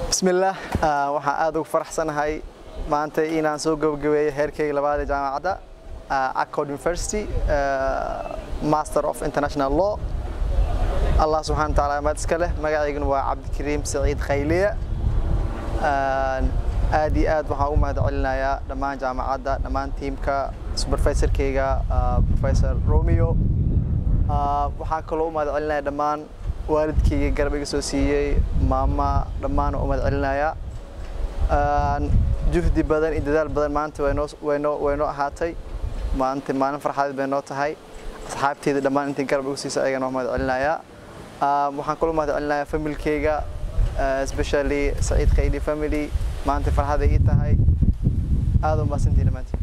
bismillaah waxaan aad ugu faraxsanahay maanta inaan soo gabagabeeyo heerkayga labaad ee jaamacadda accord university master of international law allah subxana wataala amaad iska leh magacayguna waa cabdikariim saciid khayliya aad iyo aad waxaan u mahad celinayaa dhammaan jaamacadda dhammaan tiimka supervisorkayga professor romeo waxaan kaloo u mahad celinayaa dhammaan waalidkayga garab iga soo siiyey maama dhammaan u mahad celinayaa juhdi badan iyo dadaal badan maanta waynoo waynoo waynoo ahaatay maanta maalin farxadeed bay noo tahay asxaabteyda dhammaan intii garab igu siisa ayagana waa mahad celinayaa waxaan kaloo mahad celinayaa familkayga especially saciid khayli family maanta farxada ii tahay aad u mahadsantihin dhammaantiin